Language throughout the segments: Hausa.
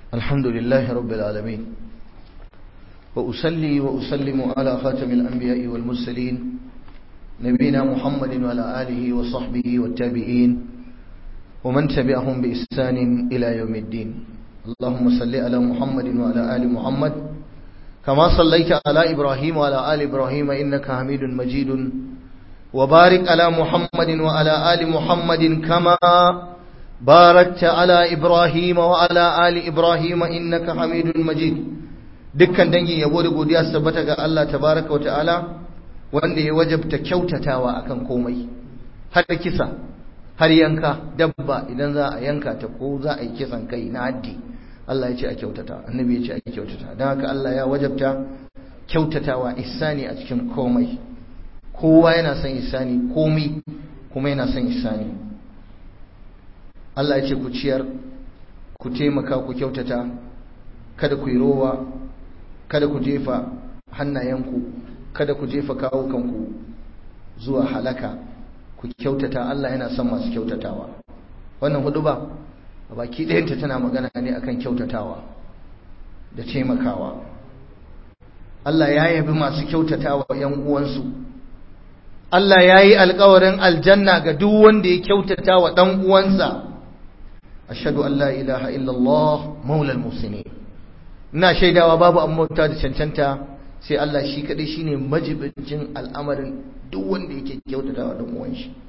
الحمد لله رب العالمين وأسلي وأسلم على خاتم الأنبياء والمرسلين نبينا محمد وعلى آله وصحبه والتابعين ومن تبعهم بإحسان إلى يوم الدين اللهم صل على محمد وعلى آل محمد كما صليت على إبراهيم وعلى آل إبراهيم إنك حميد مجيد وبارك على محمد وعلى آل محمد كما باركت على إبراهيم وعلى آل إبراهيم إنك حميد مجيد dukkan dangi yabo da godiya su tabbata ga Allah tabaraka wa ta'ala wanda ya wajabta kyautatawa akan komai har kisa har yanka dabba idan za a yanka ta ko za a yi kisan kai na haddi Allah ya ce a kyautata annabi ya ce a kyautata don haka Allah ya wajabta kyautatawa ihsani a cikin komai kowa yana son ihsani komai kuma yana son ihsani Allah ya ce ku ciyar ku taimaka ku kyautata kada ku yi rowa kada ku jefa hannayenku kada ku jefa kawukanku zuwa halaka ku kyautata Allah yana son masu kyautatawa wannan hudu ba a baki ɗayanta tana magana ne akan kyautatawa da taimakawa Allah ya yabi masu kyautatawa ‘yan uwansu Allah ya yi alkawarin aljanna ga duk wanda ya kyautata wa ɗan uwansa ashadu an la ilaha illallah maulal musini ina shaidawa babu an mota da cancanta sai Allah shi kaɗai shine majibincin al'amarin duk wanda yake kyautata wa ɗan uwan shi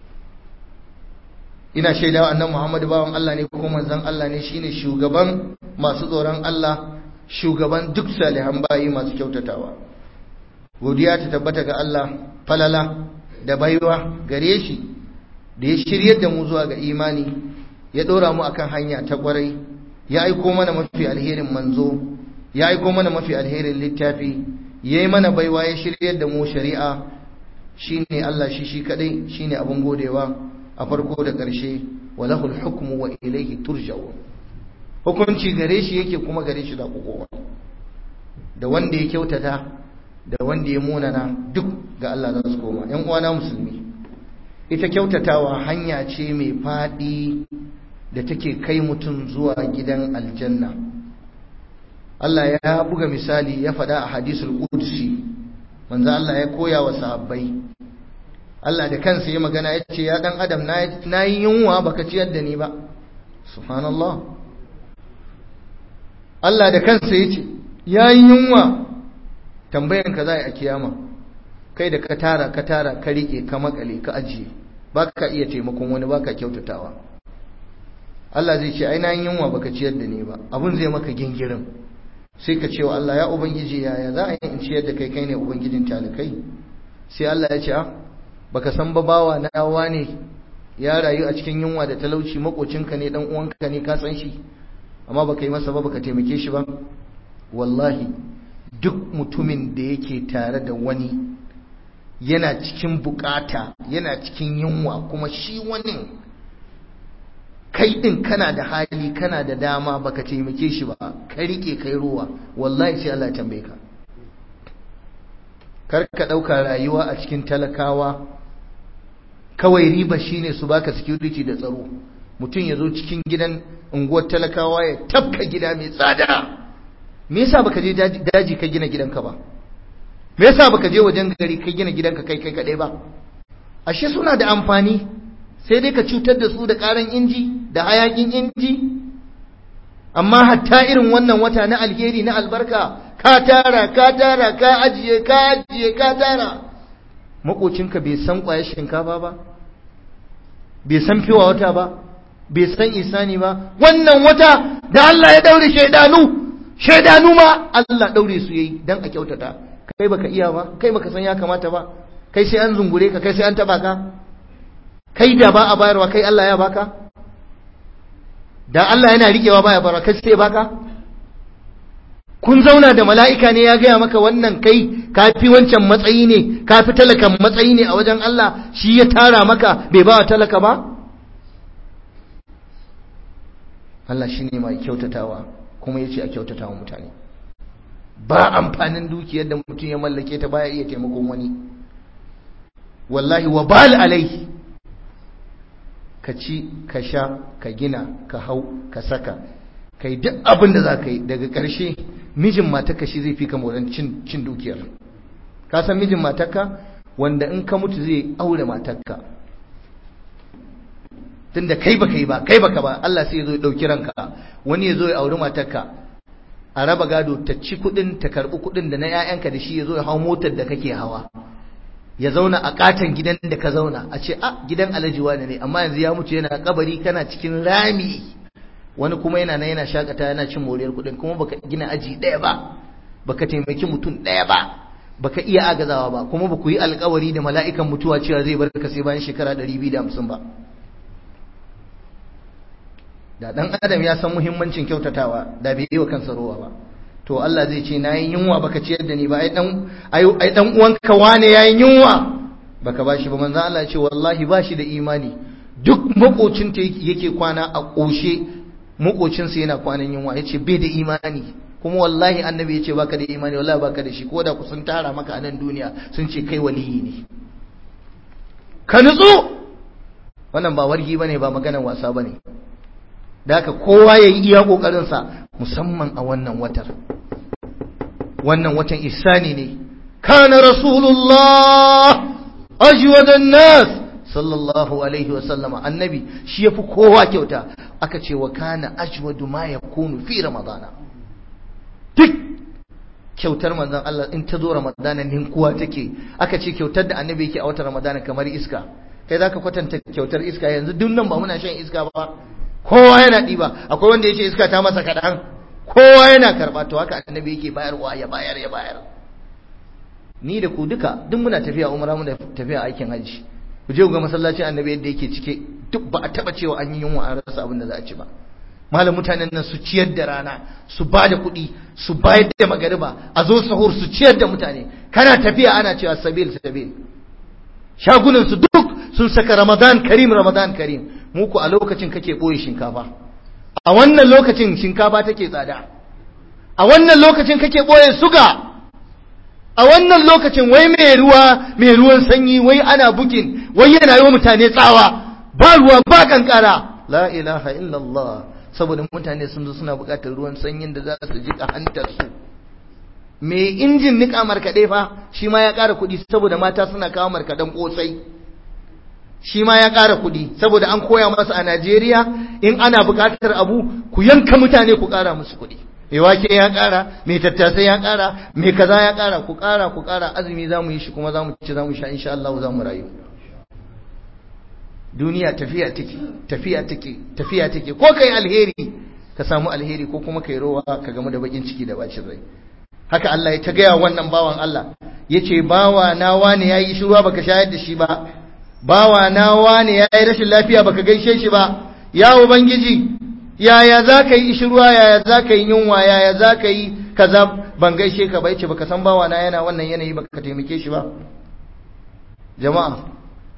ina shaidawa annan Muhammadu bawan Allah ne ko manzon Allah ne shine shugaban masu tsoron Allah shugaban duk salihan bayi masu kyautatawa godiya ta tabbata ga Allah falala da baiwa gare shi da ya shiryar da mu zuwa ga imani ya dora mu akan hanya ta kwarai ya aiko mana mafi alherin manzo ya aiko mana mafi alherin littafi ya yi mana baiwa ya shiryar da mu shari'a shine Allah shi shi kadai shine abin godewa a farko da ƙarshe walahul hukmu wa ilayhi turja'un hukunci gare shi yake kuma gare shi da kowa da wanda ya kyautata da wanda ya munana duk ga Allah za su koma ƴan uwana musulmi ita kyautatawa hanya ce mai faɗi da take kai mutum zuwa gidan aljanna Allah ya buga misali ya faɗa a hadisul qudsi manzo Allah ya koya wa sahabbai Allah da kansa ya magana ya ce ya dan adam na yi yunwa baka ciyar da ni ba subhanallah Allah da kansa ya ce ya yi yunwa tambayan ka za a kiyama kai da ka tara ka tara ka rike ka makale ka ajiye ba ka iya taimakon wani ba ka kyautatawa Allah zai ce ai na yi yunwa baka ciyar da ni ba abun zai maka gingirin sai ka ce wa Allah ya ubangiji yaya za a yi in ciyar da kai kai ne ubangijin talikai sai Allah ya ce a baka san ba bawa na yawa ne ya rayu a cikin yunwa da talauci makocinka ne dan uwanka ne ka san shi amma baka yi masa ba baka taimake shi ba wallahi duk mutumin da yake tare da wani yana cikin bukata yana cikin yunwa kuma shi wani kai din kana da hali kana da dama baka taimake shi ba ka rike kai ruwa wallahi sai Allah ya tambaye ka kar ka dauka rayuwa a cikin talakawa kawai riba shine su baka security da tsaro mutum ya zo cikin gidan unguwar talakawa ya tafka gida mai tsada me yasa baka je daji ka gina gidanka ba me yasa baka je wajen gari ka gina gidanka kai kai kadai ba ashe suna da amfani sai dai ka cutar da su da karan inji da hayakin inji amma hatta irin wannan wata na alheri na albarka ka tara ka tara ka ajiye ka ajiye ka tara makocinka bai san kwayar shinkafa ba bai san fiwa wata ba bai san isani ba wannan wata da Allah ya daure shaidanu shaidanu ma Allah daure su yayi dan a kyautata kai baka iya ba kai baka san ya kamata ba kai sai an zungure ka kai sai an taba ka kai da ba a bayarwa kai Allah ya baka da Allah yana rikewa baya bayarwa kai sai baka kun zauna da mala'ika ne ya gaya maka wannan kai kafi wancan matsayi ne kafi talakan matsayi ne a wajen Allah shi ya tara maka bai ba wa talaka ba Allah shi ne mai kyautatawa kuma ya ce a kyautatawa mutane ba amfanin dukiyar da mutum ya mallake ta baya iya taimakon wani wallahi wa bal alai ka ci ka sha ka gina ka hau ka saka kai duk abin da za ka yi daga ƙarshe mijin matarka shi zai fi ka moran cin dukiyar ka san mijin matarka wanda in ka mutu zai aure matarka tunda kai baka yi ba kai baka ba Allah sai ya zo ya dauki ranka wani ya zo ya auri matarka a raba gado ta ci kudin ta karbi kudin da na 'ya'yanka da shi ya zo ya hau motar da kake hawa ya zauna a katon gidan da ka zauna a ce a gidan alhaji wani ne amma yanzu ya mutu yana kabari kana cikin rami wani kuma yana nan yana shakata yana cin moriyar kudin kuma baka gina aji daya ba baka taimaki mutum daya ba baka iya agazawa ba kuma baku yi alkawari da mala'ikan mutuwa cewa zai bar ka sai bayan shekara 250 ba da dan adam ya san muhimmancin kyautatawa da bai yi wa kansa rowa ba to Allah zai ce nayi yunwa baka ciyar da ni ba ai dan ai dan uwanka wane yayin yunwa baka bashi ba manzo Allah ya ce wallahi bashi da imani duk makocin ta yake kwana a koshe makocin sa yana kwanan yunwa yace bai da imani kuma wallahi annabi yace baka da imani wallahi baka da shi ko da ku sun tara maka a nan duniya sun ce kai waliyi ne ka nutsu wannan ba wargi bane ba maganar wasa bane da haka kowa ya yi iya ƙoƙarinsa musamman a wannan watar wannan watan isani ne kana rasulullah ajwadan nas sallallahu alaihi wa sallama annabi shi yafi kowa kyauta aka ce wa kana ajwadu ma yakunu fi ramadana duk kyautar manzon Allah in ta zo ramadana ninkuwa take aka ce kyautar da annabi yake a watan ramadana kamar iska kai zaka kwatanta kyautar iska yanzu duk nan ba muna shan iska ba kowa yana ɗiba akwai wanda ya ce iska ta masa kaɗan kowa yana karɓa to haka annabi yake bayarwa ya bayar ya bayar ni da ku duka duk muna tafiya umara muna tafiya aikin hajji ku je ga masallacin annabi yadda yake cike duk ba a taɓa cewa an yi yunwa an rasa abin da za a ci ba malam mutanen nan su ciyar da rana su ba da kuɗi su bayar da magariba a zo sahur su ciyar da mutane kana tafiya ana cewa sabil sabil shagunan su duk sun saka ramadan karim ramadan karim muku a lokacin kake ɓoye shinkafa a wannan lokacin shinkafa take tsada a wannan lokacin kake ɓoye suga a wannan lokacin wai mai ruwa mai ruwan sanyi wai ana bukin wai yana yi wa mutane tsawa ba ruwa ba kankara la ilaha illallah saboda mutane sun zo suna buƙatar ruwan sanyin da za su jiƙa hantar su mai injin niƙa markaɗe fa shi ma ya ƙara kuɗi saboda mata suna kawo markaɗen ƙosai shi ma ya ƙara kuɗi saboda an koya masa a Najeriya in ana buƙatar abu ku yanka mutane ku ƙara musu kuɗi mai wake ya ƙara mai tattasai ya ƙara mai kaza ya ƙara ku ƙara ku ƙara azumi za mu yi shi kuma za mu ci za mu sha insha Allah za mu rayu duniya tafiya take tafiya take tafiya take ko kai alheri ka samu alheri ko kuma kai rowa ka gamu da bakin ciki da bacin rai haka Allah ya ta gaya wannan bawan Allah yace bawa na wani yayi shiruwa baka shayar da shi ba bawa na wane ya yi rashin lafiya baka gaishe shi ba ya ubangiji yaya za ka yi ishirwa yaya za ka yi yunwa yaya za ka yi kaza ban gaishe ka ba yace baka san bawa na yana wannan yanayi baka taimake shi ba jama'a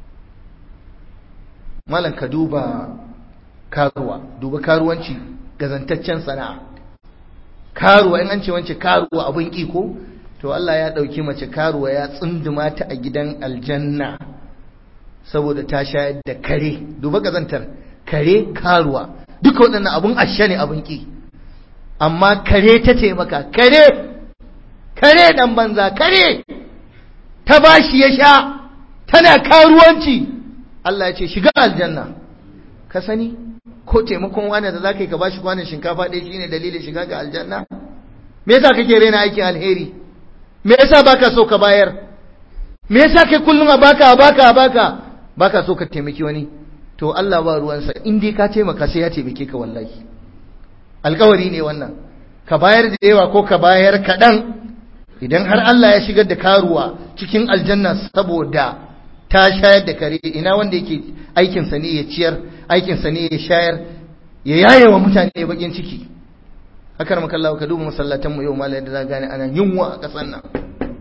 malam ka duba karuwa duba karuwanci gazantaccen sana'a karuwa in an ce wance karuwa abin iko to Allah ya dauki mace karuwa ya tsunduma ta a gidan aljanna saboda ta shayar da kare duba kazantar kare karuwa duka waɗannan abun ashe ne abun ki amma kare ta taimaka kare kare dan banza kare ta bashi ya sha tana karuwanci Allah ya ce shiga aljanna ka sani ko taimakon wani da zaka yi ka bashi kwanan shinkafa ɗaya shine dalilin shiga ga aljanna me yasa kake raina aikin alheri me yasa baka so ka bayar me yasa kai kullum a baka a baka a baka baka so ka taimaki wani to Allah ba ruwansa in dai ka taimaka sai ya taimake ka wallahi alkawari ne wannan ka bayar da yawa ko ka bayar kaɗan idan har Allah ya shigar da karuwa cikin aljanna saboda ta shayar da kare ina wanda yake aikinsa ne ya ciyar aikinsa ne ya shayar ya yaye wa mutane bakin ciki haka makallawa ka duba masallatan mu yau malai da za gane ana yunwa a ƙasar nan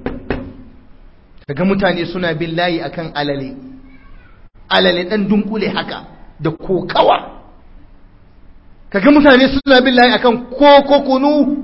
kaga mutane suna bin layi akan alale alale dan dunkule haka da kokawa kaga mutane suna bin layi akan koko kunu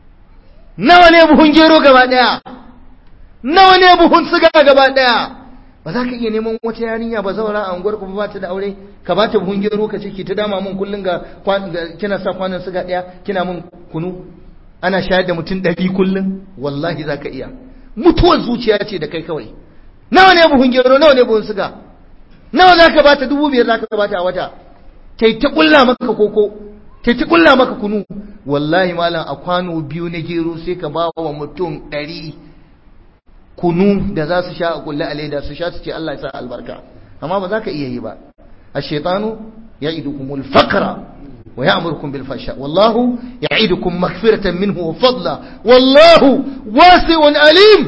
nawa ne buhun gero gaba daya nawa ne buhun siga gaba daya ba za ka iya neman wata yarinya ba zaura a unguwar ku ba ta da aure ka ba ta buhun gero ka ce ki ta dama mun kullun ga kina sa kwanan suga daya kina mun kunu ana shayar da mutum ɗari kullun wallahi za ka iya mutuwar zuciya ce da kai kawai nawa ne buhun gero nawa ne buhun suga nawa za ka ba ta dubu biyar za ka ba ta a wata ta ta kulla maka koko ta ta kulla maka kunu wallahi malam a kwano biyu na gero sai ka ba wa mutum ɗari kunu da za su sha a kulle a leda su sha su ce Allah ya sa albarka amma ba za ka iya yi ba ash-shaytanu ya'idukumul faqra wa ya'murukum bil fahsha wallahu ya'idukum maghfiratan minhu wa fadla wallahu wasi'un alim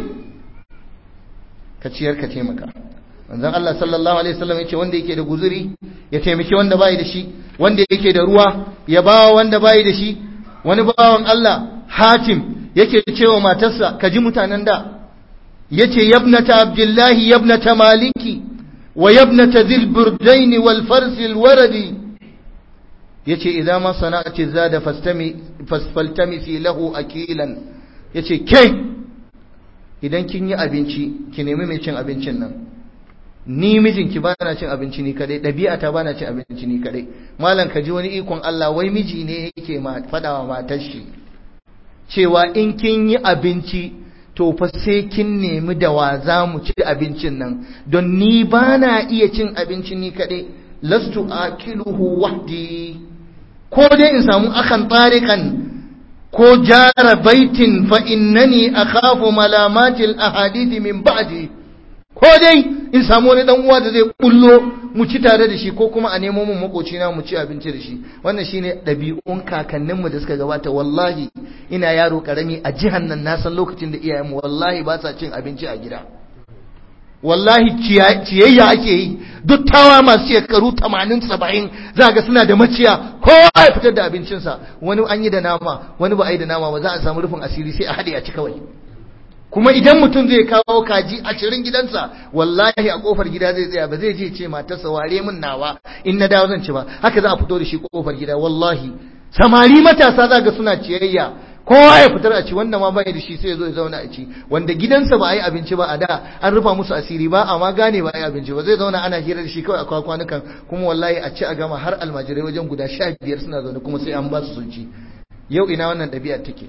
ka ciyar ka taimaka manzon Allah sallallahu alaihi wasallam yace wanda yake da guzuri ya taimaki wanda bai da shi wanda yake da ruwa ya bawa wanda bai da shi wani bawan Allah Hatim yake cewa matarsa ka ji mutanen da yace yabnata abdullahi yabnata maliki wa yabnata dhil burdaini wal fars al waradi yace idan ma sana'ati zada fastami fasfaltamisi lahu akilan yace ke idan kin yi abinci ki nemi mai cin abincin nan ni mijinki ba na cin abinci ni kadai ɗabi'ata ba na cin abinci ni kadai malam ka ji wani ikon Allah wai miji ne yake faɗawa matar shi cewa in kin yi abinci to fa sai kin nemi da wa za mu ci abincin nan don ni ba na iya cin abinci ni kadai lastu akiluhu wahdi ko dai in samu akan tarikan ko jara baitin fa innani akhafu malamatil ahadith min ba'di ko dai in samu wani dan uwa da zai bullo mu ci tare da shi ko kuma a nemo mun makoci na mu ci abinci da shi wannan shine ɗabi'un kakanninmu da suka gabata wallahi ina yaro karami a jihar nan na san lokacin da iyayenmu wallahi ba sa cin abinci a gida wallahi ciyayya ake yi dattawa masu shekaru 80 70 za ga suna da maciya kowa ya fitar da abincinsa wani an yi da nama wani ba a yi da nama ba za a samu rufin asiri sai a haɗe a ci kawai kuma idan mutum zai kawo kaji ashirin gidansa wallahi a kofar gida zai tsaya ba zai je ce matarsa ware min nawa in na dawo zan ci ba haka za a fito da shi kofar gida wallahi samari matasa za ga suna ciyayya kowa ya fitar a ci wanda ma bai da shi sai ya zo ya zauna a ci wanda gidansa ba a yi abinci ba a da an rufa musu asiri ba amma gane ba a yi abinci ba zai zauna ana hira da shi kawai a kwanukan kuma wallahi a ci a gama har almajirai wajen guda sha biyar suna zaune kuma sai an ba su sun ci yau ina wannan ɗabi'a take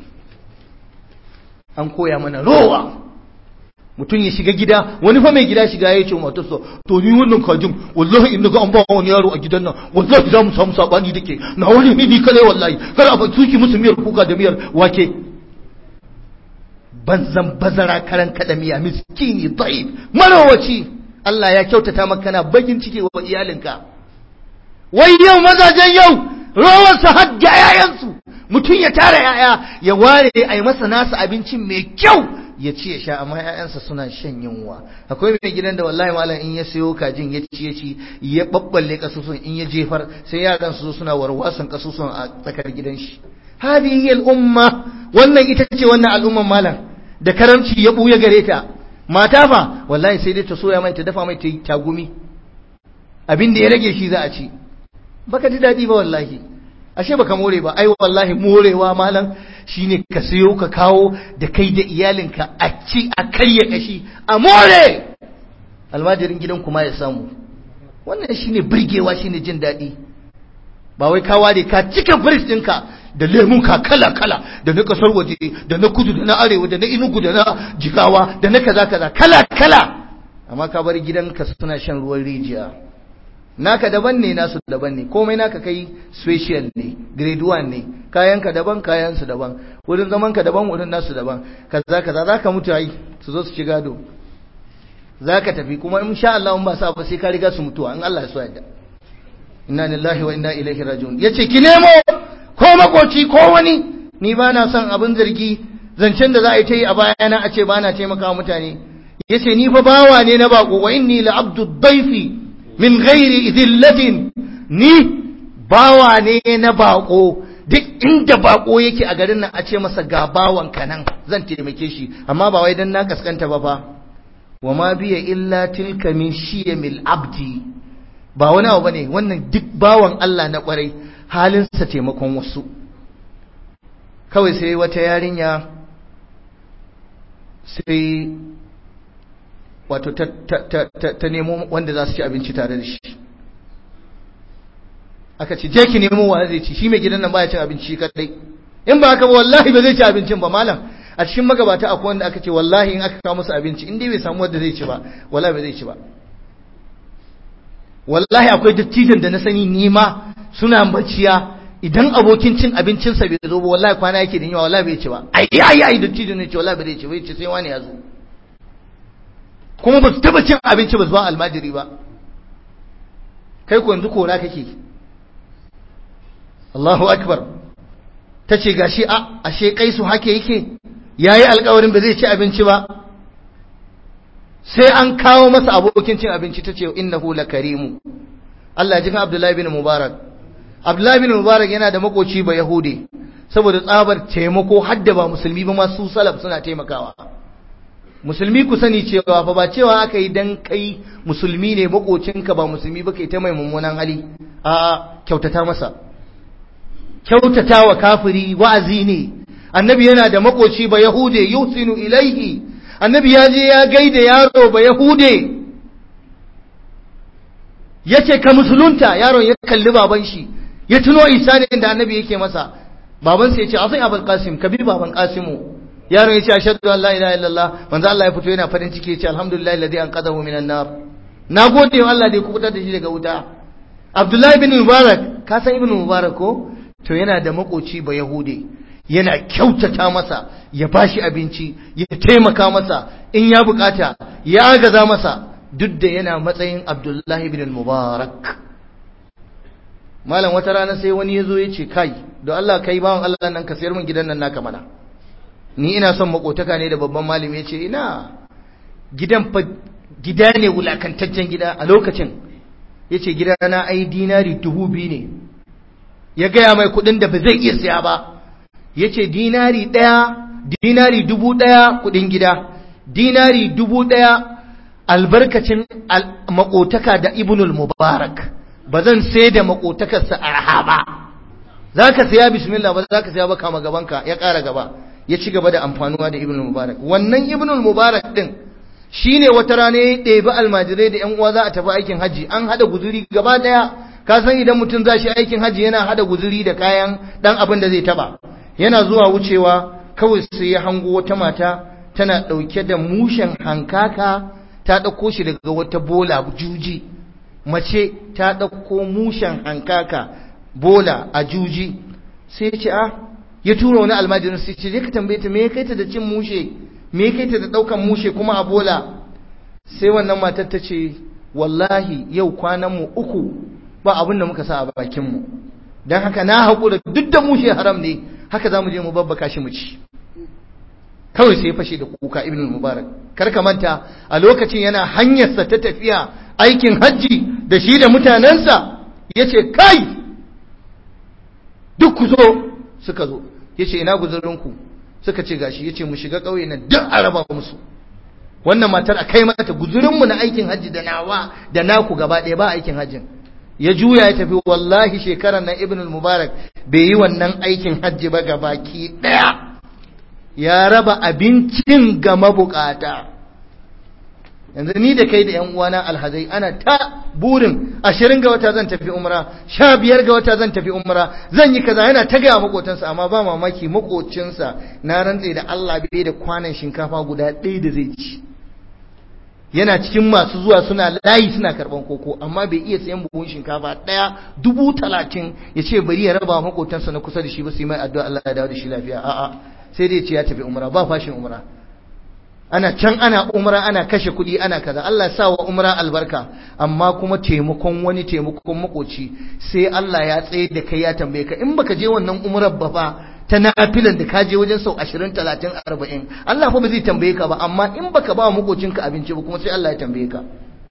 an koya mana rowa mutum ya shiga gida wani fa mai gida shiga ya ce matarsa to ni wannan kajin wallahi in naga an ba wani yaro a gidan nan wallahi za mu samu sabani dake na wani ni ni kale wallahi kar a tuki musu miyar kuka da miyar wake banzan bazara karan kada miya miskini dhaif marawaci Allah ya kyautata maka kana bakin ciki wa iyalinka wai yau mazajen yau rawar su hadda yayansu mutum ya tara yaya ya ware a yi masa nasa abincin mai kyau ya ci ya sha amma ‘ya'yansa suna shan yunwa akwai mai gidan da wallahi malam in ya sayo kajin ya ci ya ci ya babballe kasusun in ya jefar sai yaran su suna warwasan kasusun a tsakar gidan shi hadihi al'umma wannan ita ce wannan al'umman malam da karamci ya buya gare ta mata fa wallahi sai dai ta soya mai ta dafa mai ta yi tagumi abin da ya rage shi za a ci baka ji daɗi ba wallahi ashe baka more ba ai wallahi morewa malam shine ka sayo ka kawo da kai da iyalinka a ci a karya kashi a more almajirin gidan kuma ya samu wannan shine burgewa shine jin daɗi ba wai ka ware ka cika fridge ɗinka da lemun ka kala kala da na kasar waje da na kudu da na arewa da na inugu da na jigawa da na kaza kaza kala kala amma ka bar gidanka suna shan ruwan rijiya naka daban ne nasu daban ne komai naka kai special ne grade 1 ne kayanka daban kayansu daban wurin zaman ka daban wurin nasu daban kaza kaza zaka mutu ai su zo su ci gado zaka tafi kuma in sha Allah in ba sa ba sai ka riga su mutuwa in Allah ya so yadda inna lillahi wa inna ilaihi raji'un yace ki nemo ko makoci ko wani ni ba na son abin zargi zancen da za a yi ta yi a bayana a ce ba na taimaka mutane yace ni fa bawa ne na bako wa inni la abdu daifi min ghairi idillatin ni bawa ne na bako duk inda bako yake a garin nan a ce masa ga bawan nan zan taimake shi amma ba wai dan na kaskanta ba fa wa ma biya illa tilka min shiyamil abdi ba wani abu bane wannan duk bawan Allah na kwarai halinsa taimakon wasu kawai sai wata yarinya sai wato ta, ta, ta, ta nemo wanda za su ci abinci tare da shi aka ce je ki nemo wa zai ci shi mai gidan nan baya cin abinci kadai in ba haka ba wallahi ba zai ci abincin ba malam a cikin magabata akwai wanda aka ce wallahi in aka kawo musu abinci in dai bai samu wanda zai ci ba wallahi ba zai ci ba wallahi akwai dattijan da na sani nima suna maciya idan abokin cin abincinsa bai zo ba wallahi kwana yake da yawa wallahi bai ci ba ai ai ai dattijan ne ce wallahi bai ci bai ci sai wani ya zo kuma ba su taba cin abinci ba su ba almajiri ba kai ko yanzu kora kake Allahu akbar ta ce gashi a ashe kai su hake yake yayi alƙawarin ba zai ci abinci ba sai an kawo masa abokin cin abinci ta ce innahu lakarimu Allah ya ji Abdullahi bin Mubarak Abdullahi bin Mubarak yana da makoci ba Yahudi saboda tsabar taimako hadda ba musulmi ba ma su salaf suna taimakawa musulmi ku sani cewa fa ba cewa aka yi dan kai musulmi ne makocinka ba musulmi ba kai ta mai mummunan hali a kyautata masa kyautata wa kafiri wa'azi ne annabi yana da makoci ba yahude yusinu ilaihi annabi ya je ya gaida yaro ba yahude yace ka musulunta yaron ya kalli baban shi ya tuno isanin da annabi yake masa baban sa yace azai abul qasim ka bi baban qasimu yaron yace ashhadu an la ilaha illallah manzo Allah ya fito yana farin ciki yace alhamdulillah alladhi anqadahu minan nar nagode wa Allah da ya kubutar da shi daga wuta Abdullahi bin Mubarak ka san ibn Mubarak ko to yana da makoci ba Yahude yana kyautata masa ya bashi abinci ya taimaka masa in ya bukata ya agaza masa duk da yana matsayin Abdullahi bin Mubarak malam wata rana sai wani yazo ya ce kai don Allah kai bawan Allah nan ka sayar min gidan nan naka mana ni ina son makotaka ne da babban malami ya ce ina gidan fa gida ne wulakantaccen gida a lokacin ya ce gidana ai dinari dubu biyu ne ya gaya mai kudin da ba zai iya siya ba ya ce dinari ɗaya dinari dubu ɗaya kudin gida dinari dubu ɗaya albarkacin makotaka da ibnul mubarak ba zan sai da makotakarsa arha ba za ka siya bismillah ba za ka siya ba kama gabanka ya ƙara gaba ya ci gaba da amfanuwa da ibnul mubarak wannan ibnul mubarak din shine wata rana ya ɗebi almajirai da yan uwa za a tafi aikin haji an hada guzuri gaba daya ka san idan mutum za shi aikin haji yana hada guzuri da kayan dan abin da zai taba yana zuwa wucewa kawai sai ya hango wata mata tana ɗauke da mushen hankaka ta ɗauko shi daga wata bola juji mace ta ɗauko mushen hankaka bola a juji sai ya ce a ya tura wani almajirin sai ce ka tambaye ta me ya kai ta da cin mushe me ya kai ta da ɗaukan mushe kuma a bola sai wannan matar ta ce wallahi yau kwanan mu uku ba abin da muka sa a bakin mu dan haka na haƙura duk da mushe haram ne haka za mu je mu babbaka shi mu ci kawai sai ya fashe da kuka ibn mubarak kar ka manta a lokacin yana hanyarsa ta tafiya aikin hajji da shi da mutanensa ya ce kai duk ku zo suka zo ya ce ina guzurinku suka ce gashi ya ce mu shiga ƙauye na duk a raba musu wannan matar a kai mata guzurinmu na aikin hajji da nawa da naku gaba ɗaya ba aikin hajjin ya juya ya tafi wallahi shekarar nan ibn mubarak bai yi wannan aikin hajji ba ga baki ɗaya ya raba abincin ga mabukata yanzu ni da kai da yan uwana alhazai ana ta burin ashirin ga wata zan tafi umra sha biyar ga wata zan tafi umra zan yi kaza yana ta gaya makotansa amma ba mamaki makocinsa na rantse da Allah bai da kwanan shinkafa guda ɗaya da zai ci yana cikin masu zuwa suna layi suna karban koko amma bai iya sayan buhun shinkafa ɗaya dubu talatin ya ce bari ya raba makotansa na kusa da shi ba su yi mai addu'a Allah ya dawo da shi lafiya a'a sai dai ce ya tafi umra ba fashin umra ana can ana umra ana kashe kuɗi ana kaza Allah sa wa umra albarka amma kuma taimakon wani taimakon makoci sai Allah ya tsaye da kai ya tambaye ka in baka je wannan umrar ba fa ta nafilan da ka je wajen sau 20 30 40 Allah fa ba zai tambaye ka ba amma in baka ba makocinka abinci ba kuma sai Allah ya tambaye ka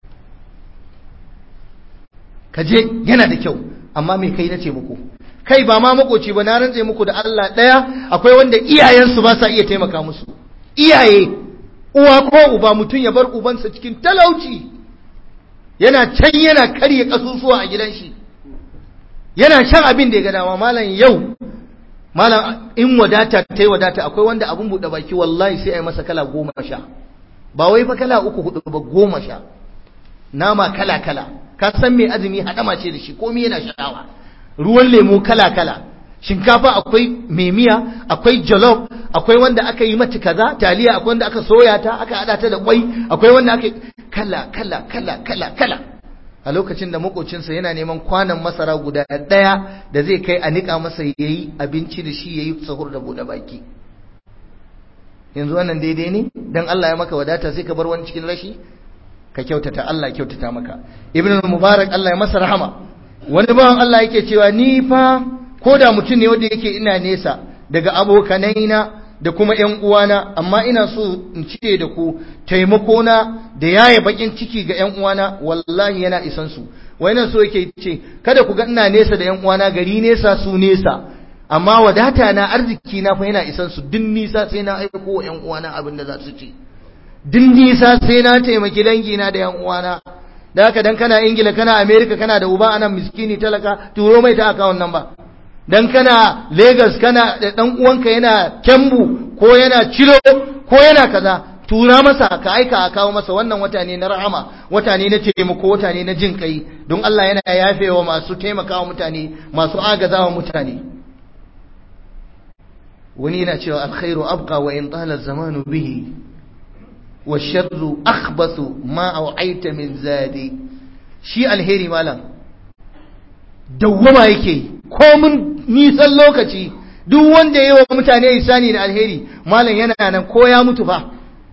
ka je yana da kyau amma me kai na taimako kai ba ma makoci ba na rantse muku da Allah daya akwai wanda iyayensu ba sa iya taimaka musu iyaye uwa ko uba mutum ya bar ubansa cikin talauci yana can yana karye kasusuwa a gidan shi yana shan abin da ya ga dama malam yau malam in wadata ta yi wadata akwai wanda abin buɗe baki wallahi sai a yi masa kala goma sha ba wai fa kala uku hudu ba goma sha nama kala kala ka san mai azumi hadama ce da shi komai yana sha'awa ruwan lemu kala kala shinkafa akwai mai miya akwai jollof akwai wanda aka yi mata kaza taliya akwai wanda aka soya ta aka hada ta da kwai akwai wanda aka kala kala kala kala kala a lokacin da makocinsa yana neman kwanan masara guda daya da zai kai a nika masa yayi abinci da shi yayi sahur da bude baki yanzu wannan daidai ne dan Allah ya maka wadata sai ka bar wani cikin rashi ka kyautata Allah ya kyautata maka ibnu mubarak Allah ya masa rahama wani bawan Allah yake cewa ni fa ko da mutum ne wanda yake ina nesa daga abokanaina da kuma ƴan uwana amma ina so in cire da ku taimako na da yaye bakin ciki ga ƴan uwana wallahi yana isan su wai nan so yake ce kada ku ga ina nesa da ƴan uwana gari nesa su nesa amma wadata na arziki na fa yana isan su din nisa sai na aiko wa ƴan uwana abin da za su ci din nisa sai na taimaki dangi na da ƴan uwana da haka dan kana Ingila kana America kana da uba anan miskini talaka turo mai ta account number dan kana Lagos kana da dan uwanka yana Kembu ko yana Ciro ko yana kaza tura masa ka aika a kawo masa wannan wata ne na rahama wata ne na taimako wata ne na jin kai don Allah yana yafewa masu taimakawa mutane masu agazawa mutane wani yana cewa alkhairu abqa wa in tala zamanu bihi wa sharru akhbathu ma au'aita min zadi shi alheri malam dawwama yake komin nisan lokaci duk wanda ya yi wa mutane isani da alheri malam yana nan ko ya mutu fa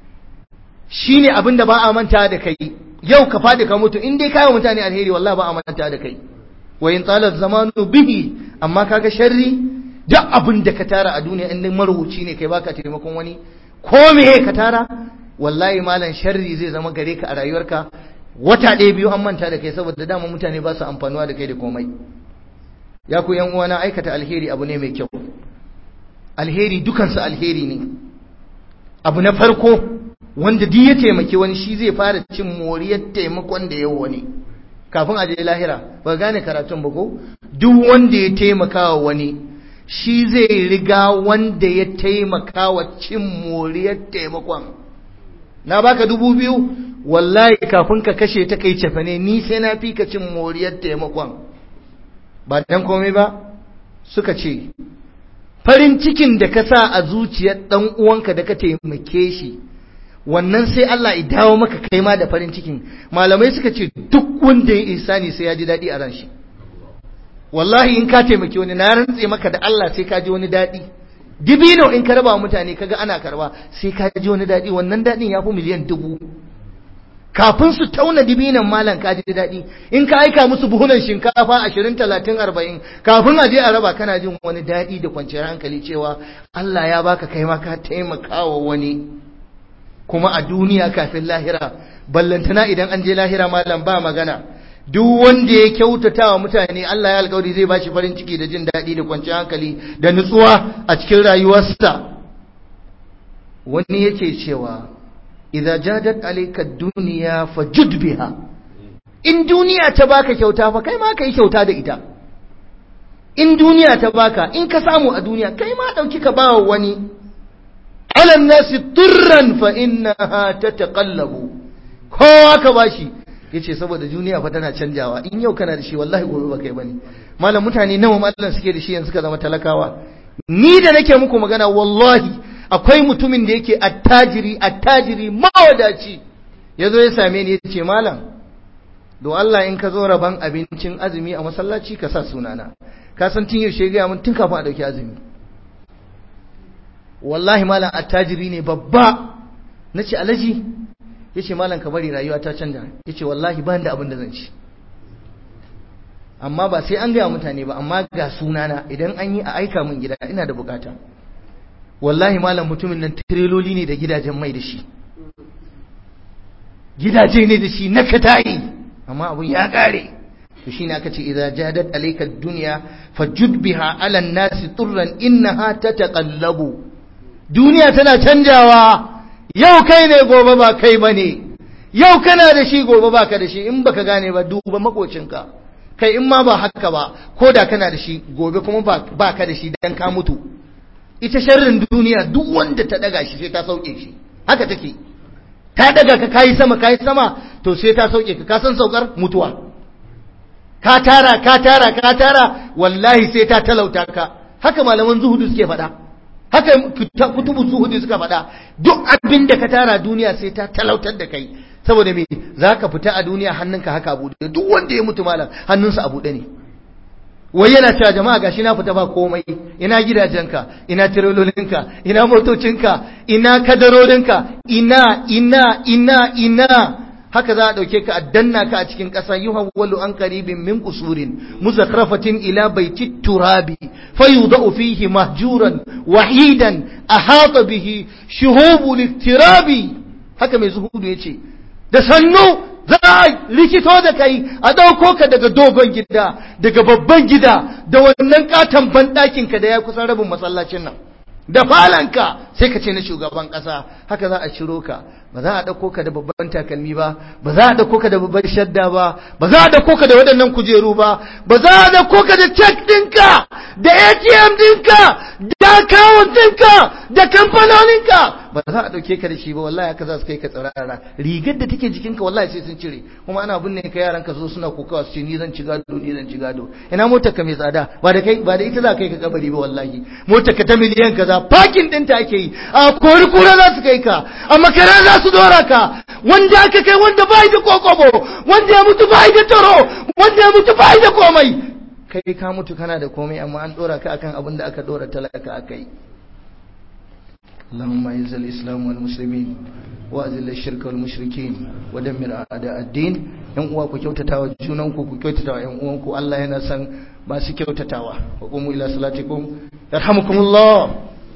shi ne abin da ba a manta da kai yau ka faɗi ka mutu in dai kawo mutane alheri wallah ba a manta da kai wa in talar zamanu bihi amma kaga sharri duk abin da ka tara a duniya in marubuci ne kai baka taimakon wani ko me ka tara wallahi malam sharri zai zama gare ka a rayuwarka wata ɗaya biyu an manta da kai saboda dama mutane ba su amfanuwa da kai da komai ya ku yan uwana aikata alheri abu ne mai kyau alheri dukansu alheri ne abu na farko wanda duk ya taimaki wani shi zai fara cin moriyar taimakon da yau wani kafin a je lahira ba gane karatun ba ko duk wanda ya taimaka wa wani shi zai riga wanda ya taimaka wa cin moriyar taimakon na baka dubu biyu wallahi kafin ka kashe ta kai cefane ni sai na fi ka cin moriyar taimakon ba dan komai ba suka ce farin cikin da ka sa a zuciyar dan uwanka da ka taimake shi wannan sai Allah ya dawo maka kai ma da farin cikin malamai suka ce duk wanda ya isani sai ya ji daɗi a ran shi wallahi in ka taimake wani na rantse maka da Allah sai ka ji wani daɗi dibino in ka raba mutane kaga ana karba sai ka ji wani daɗi wannan daɗin ya fi miliyan dubu kafin su tauna dibinan malam ka ji daɗi in ka aika musu buhunan shinkafa ashirin talatin arba'in kafin a je a raba kana jin wani daɗi da kwanciyar hankali cewa Allah ya baka kai ma ka taimaka wa wani kuma a duniya kafin lahira ballantana idan an je lahira malam ba magana duk wanda ya kyautata wa mutane Allah ya alkawari zai bashi farin ciki da jin daɗi da kwanciyar hankali da nutsuwa a cikin rayuwarsa wani yake cewa idza jadat alayka dunya fajud biha in duniya ta baka kyauta fa kai ma kai kyauta da ita in duniya ta baka in ka samu a duniya kai ma dauki ka bawa wani ala nasi turran fa innaha tataqallabu kowa ka bashi yace saboda duniya fa tana canjawa in yau kana da shi wallahi gobe ba kai bane malam mutane nawa mallan suke da shi yanzu suka zama talakawa ni da nake muku magana wallahi akwai mutumin da yake attajiri attajiri mawadaci yazo ya same ni yace malam do Allah in ka zo raban abincin azumi a masallaci ka sa sunana ka san tun yaushe ga mun tun kafin a dauki azumi wallahi malam attajiri ne babba nace alaji yace malam ka bari rayuwa ta canja yace wallahi ban da abin da zan ci amma ba sai an gaya mutane ba amma ga sunana idan an yi a aika min gida ina da bukata wallahi malam mutumin nan tireloli ne da gidajen mai da shi gidaje ne da shi na katayi amma abun ya kare to shine aka ce idza jadat alayka ad-dunya fajud biha ala an-nasi turran innaha tataqallabu duniya tana canjawa yau kai ne gobe ba kai bane yau kana da shi gobe baka da shi in baka gane ba duba makocinka kai in ma ba haka ba ko da kana da shi gobe kuma ba ka da shi dan ka mutu ita sharrin duniya duk wanda ta daga shi sai ta sauke shi haka take ta daga ka kayi sama kayi sama to sai ta sauke ka ka san saukar mutuwa ka tara ka tara ka tara wallahi sai ta talauta ka haka malaman zuhudu suke faɗa haka kutubu zuhudu suka faɗa duk abin da ka tara duniya sai ta talautar da kai saboda me za ka fita a duniya hannunka haka abu duk wanda ya mutu malam hannunsa abu ne wai yana cewa jama'a gashi na fita ba komai ina gidajenka ina tirololinka ina motocinka ina kadarorinka ina ina ina ina haka za a ɗauke ka a danna ka a cikin ƙasa yi hawwalu an karibin min kusurin muzakrafatin ila baiti turabi fayudau fihi mahjuran wahidan ahata bihi shuhubu liftirabi haka mai zuhudu yace da sannu za a likito da kai a ɗauko ka daga dogon gida daga babban gida da wannan katon banɗakinka da ya kusan rabin masallacin nan da falanka sai ka ce na shugaban ƙasa haka za a ciro ka ba za a ɗauko ka da babban takalmi ba ba za a ɗauko ka da babban shadda ba ba za a ɗauko ka da waɗannan kujeru ba ba za a ɗauko ka da cek ɗinka da atm ɗinka da akawun ɗinka da kamfanoninka ba za a ɗauke ka da shi ba wallahi haka za su kai ka tsirara rigar da take jikinka wallahi sai sun cire kuma ana binne ka yaran ka zo suna kokawa su ce ni zan ci gado ni zan ci gado ina motar ka mai tsada ba da kai ba da ita za kai ka kabari ba wallahi motar ka ta miliyan kaza parking ɗinta ake yi a kori kura za su kai ka a makara za su dora ka wanda aka kai wanda bai da kokobo wanda ya mutu bai da taro wanda ya mutu bai da komai kai ka mutu kana da komai amma an dora ka akan abin da aka dora talaka akai اللهم اعز الاسلام والمسلمين واذل الشرك والمشركين ودمر اعداء الدين yan uwa ku kyautatawa junanku ku kyautatawa yan uwanku Allah yana san masu kyautatawa wa qumu ila salatikum yarhamukumullah